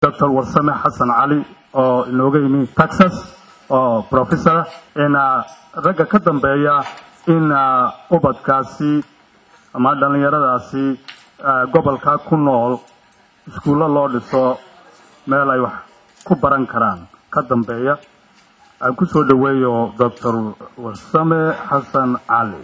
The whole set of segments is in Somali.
doctor warsame xasan cali oo inooga yimi texas oo professor in ragga ka dambeeya in ubadkaasi ama dhallinyaradaasi gobolka ku nool iskuullo loo dhiso meel ay wax ku baran karaan ka dambeeya aan ku soo dhoweeyo doctor warsame xasan cali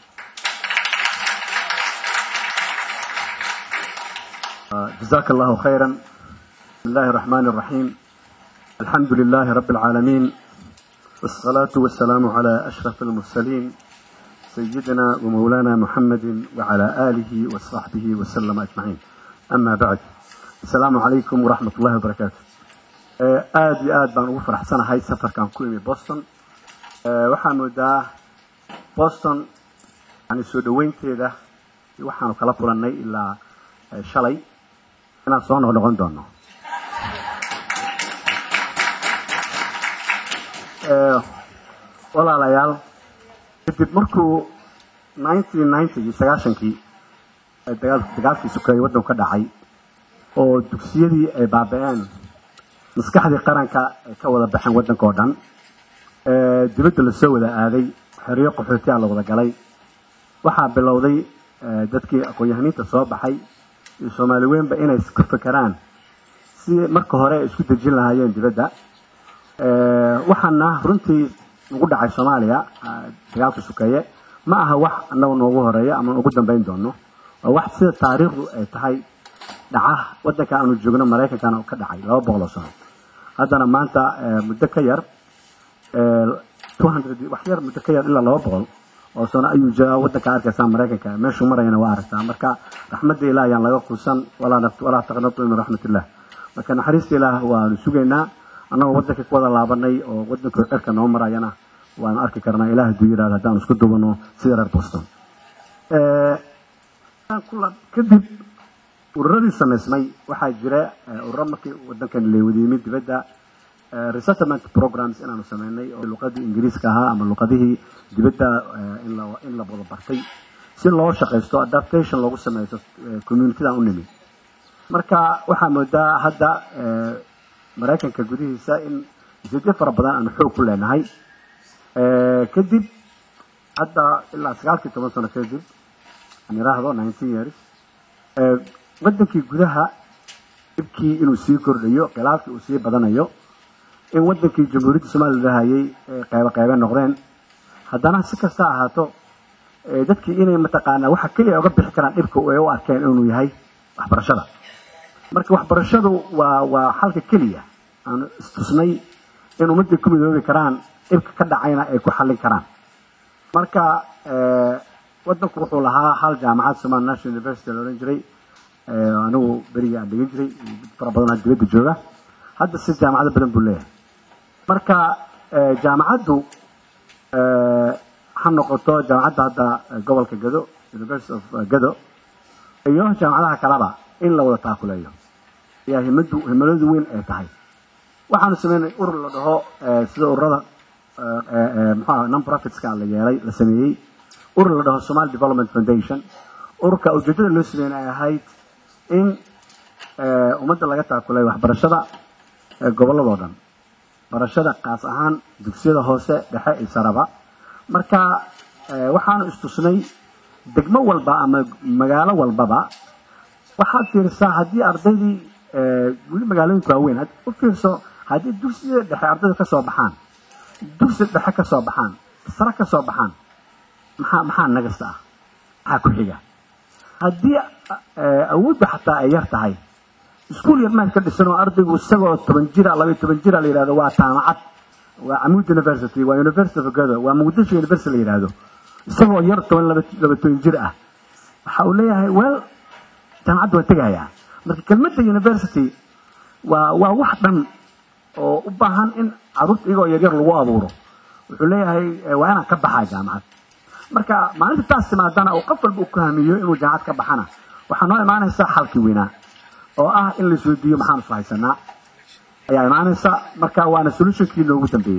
جزاك الله خيرا بسم الله الرحمن الرحيم الحمد لله رب العالمين والصلاة والسلام على أشرف المرسلين سيدنا ومولانا محمد وعلى آله وصحبه وسلم أجمعين أما بعد السلام عليكم ورحمة الله وبركاته aad iyo aad baan ugu faraxsanahay safarkan ku imi boston waxaan moodaa boston yani soo dhoweynteeda waxaanu kala kulannay ilaa shalay inaan soo noqnoqon doono walaalayaal kadib markuu nineteen ninetygii sagaashankii dagaalkii sukeeye waddanku ka dhacay oo dugsiyadii ay baaba-een maskaxdii qaranka ay ka wada baxeen waddanka oo dhan dibadda lasoo wada aaday xeryo qaxootiyaa la wada galay waxaa bilowday dadkii aqoon-yahaniinta soo baxay iyo soomaali weynba inay ku fekeraan si marka hore ay isku dejin lahaayeen dibadda waxaana runtii ugu dhacay soomaaliya dagaalka sukeeye ma aha wax annaga noogu horeeya ama ugu dambeyn doono waa wax sida taariikhdu ay tahay dhaca waddanka aanu joogno maraykankana ka dhacay laba boqoloo sano haddana maanta muddo ka yar wax yar muddo ka yar ilaa laba boqol oo sano ayuu joogaa waddanka arkaysaa maraykanka meeshuu marayana waa aragtaa marka raxmadda ilaah ayaan laga quusan walaa taqnatu min raxmatillah marka naxariista ilaah waanu sugaynaa annagoo waddanka ku wada laabanay oo waddanka cirka noo marayana waanu arki karnaa ilaah hadduu yidhahdo haddaan isku dubano sida reer boston kadib ururadii samaysmay waxaa jira ururo markii waddankan leewada yimid dibadda resettlement programs inaanu sameynay oo luqadii ingiriiska ahaa ama luqadihii dibadda in la wada bartay si loo shaqaysto adaptation loogu sameysto communitydan u nimi marka waxaa moodaa hadda maraykanka gudihiisa in ujeedyo fara badan aanu xoog ku leenahay kadib hadda ilaa sagaalkii toban sano kadib aan yiraahdo nineteen years waddankii gudaha dhibkii inuu sii kordhayo khilaafkii uu sii badanayo in waddankii jamhuuriyadda soomaliya lahayay qeybo qeybe noqdeen haddana si kasta ahaato dadkii inay mataqaanaa waxa keliya uga bixi karaan dhibka ay u arkeen inuu yahay waxbarashada marka waxbarashadu waa waa xalka keliya aanu istusnay in ummadday ku midoobi karaan dhibka ka dhacayna ay ku xallin karaan marka waddanku wuxuu lahaa hal jaamacad somali national university la odhan jiray anigu berigii aan dhigan jiray fara badanaa dibadda jooga hadda si jaamacado badan buu leeyahay marka jaamacaddu ha noqoto jaamacadda hadda gobolka gado university of gado iyo jaamacadaha kaleba in la wada taakuleeyo ayaa himadu himaladu weyn ay tahay waxaanu sameynay urur la dhaho sida ururada muxuaha non profitska la yeelay la sameeyey urur la dhaho somali development foundation ururka ujeedada loo sameeyey ay ahayd in ummadda laga taakuleeyo waxbarashada gobolladoo dhan barashada kaas ahaan dugsiyada hoose dhexe iyo saraba marka waxaanu istusnay degmo walba ama magaalo walbaba waxaad fiirisaa haddii ardaydii weli magaalooyinka waaweyn u fiirso haddii dugsiyada dhexe ardayda kasoo baxaan dugsi dhexe kasoo baxaan sare kasoo baxaan maxaa maxaa nagasta ah maxaa ku xiga haddii awoodda xataa ay yar tahay iskuul yar maad ka dhisan oo ardaygu isagoo toban jira labaiyo toban jira la yidhahdo waa jaamacad waa camud university waa university of gado waa muqdisho university la yidhahdo isagoo yar toban laba laba toban jir ah waxa uu leeyahay well jaamacadda waa tegayaa marka kelmadda university waa waa wax dhan oo u baahan in caruurta iyagoo yaryar lagu abuuro wuxuu leeyahay waa inaan ka baxaa jaamacad marka maalinta taas timaadana oo qof walba uu ku hamiyo inuu jaamacad ka baxana waxaa noo imaanaysaa xalkii weynaa oo ah in la isweydiiyo maxaan isku haysanaa ayaa imaanaysa marka waana solutionkii noogu dambeeyey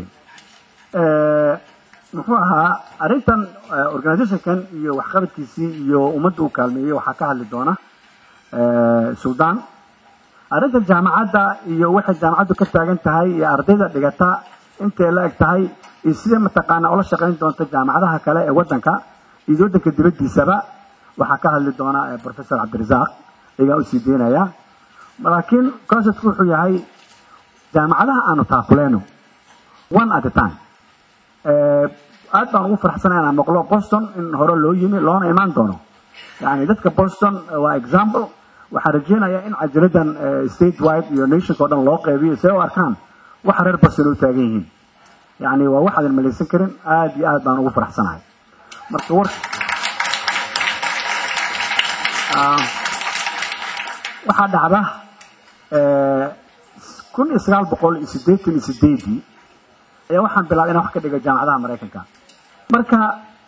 muxuu ahaa arrintan organizationkan iyo waxqabadkiisii iyo ummadda uu kaalmeeyey waxaa ka hadli doona suldaan arrinta jaamacadda iyo waxay jaamacaddu ka taagan tahay iyo ardayda dhigata intay la eg tahay iyo sidee mataqaana ula shaqayn doonta jaamacadaha kale ee waddanka iyo waddanka dibaddiisaba waxaa ka hadli doona professor cabdirasaaq igaa usii deynaya laakiin conceptku wuxuu yahay jaamacadaha aanu taakuleyno one at a time aad baan ugu farxsanay inaan maqlo boston in hore loo yimi loona imaan doono yani dadka boston waa example waxaan rajeynayaa in cajaladan state wide iyo nationka o dhan loo qeybiyo see u arkaan waxa reer boston u taagan yihiin yani waa waxaadan malaysan karin aad iyo aad baan ugu faraxsanahay marka war waxaa dhacda kun iyo sagaal boqol iyo sideetan iyo sideedii ayaa waxaan bilaabay inaan wax ka dhigo jaamacadaha maraykanka marka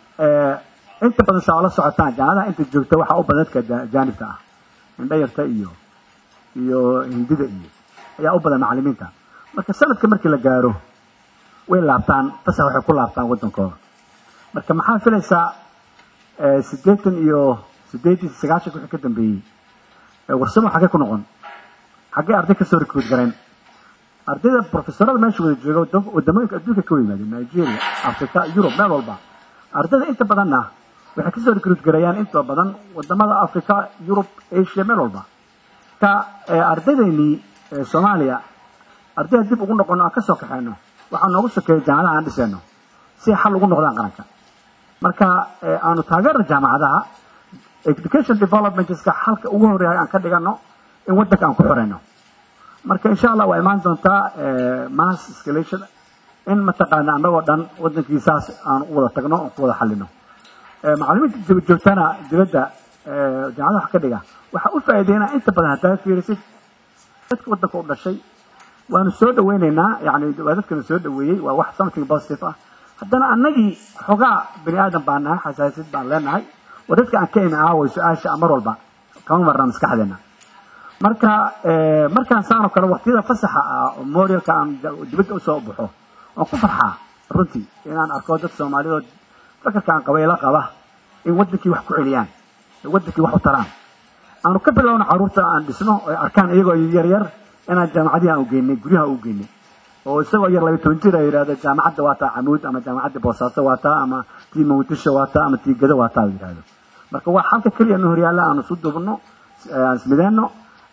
inta badan saa ola socotaan jaamacadaha inta joogta waxaa u badan dadka jaanibka ah indhayarta iyo iyo hindida iyo ayaa u badan macalimiinta marka sanadka markii la gaaro way laabtaan fasax waxay ku laabtaan waddankooda marka maxaa filaysaa sideetan iyo sideetan sagaashanka wixii ka dambeeyey warsamo xaggee ku noqon xaggee arday kasoo recruit gareen ardayda professorada meesha wada jooga wadamooyinka adduunka ka yimaadeen nigeria africa yurub meel walba ardayda inta badanna waxay kasoo recruit gareeyaan inta badan wadamada africa yurub asia meel walba ka ardaydeynii soomaaliya ardayda dib ugu noqono aan kasoo kaxeyno waxaa noogu sokeeya jaamacadaha aan dhiseyno si xal ugu noqdaan qaranka marka aanu taageerna jaamacadaha education developmentska xalka ugu horeeya aan ka dhigano in waddanka aan ku xoreyno marka insha allah waa imaan doontaa mass escalation in mataqaana annagoo dhan waddankiisaas aan u wada tagno oon ku wada xalino macalimiinta joogtana dibadda jaamacadaha wax ka dhiga waxaa u faa'iideynaa inta badan haddaa fiirisid dadka waddanka u dhashay waanu soo dhaweyneynaa yani waa dadkana soo dhaweeyey waa wax something positive ah haddana annagii xogaa bani aadam baan nahay xasaasid baan leenahay waa dadka aan ka imi aaway su-aasha mar walba kama marna maskaxdeena marka markaan saanoo kale waqtiyada fasaxa ah oo morialka aan dibadda usoo baxo waan ku farxaa runtii inaan arko dad soomaalidood fakarka aan qabayla qaba in waddankii wax ku celiyaan waddankii wax u taraan aanu ka bilowno caruurta aan dhisno oy arkaan iyagoo yaryar inaan jaamacadihi aan ugeynay guryaha u geynay oo isagoo yar laba toban jir a yidhahdo jaamacadda waa taa camuud ama jaamacadda boosaaso waa taa ama tii mawdisho waa taa ama tii gado waa taa yidhahdo marka waa xalka keliya nu horyaalla aanu isu dubno aan ismideenno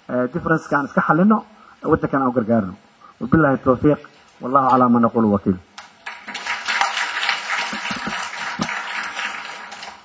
differenceka aan iska xalino waddankan aan u gargaarno wabillahi tawfiiq wallahu calaa ma naqulu wakiil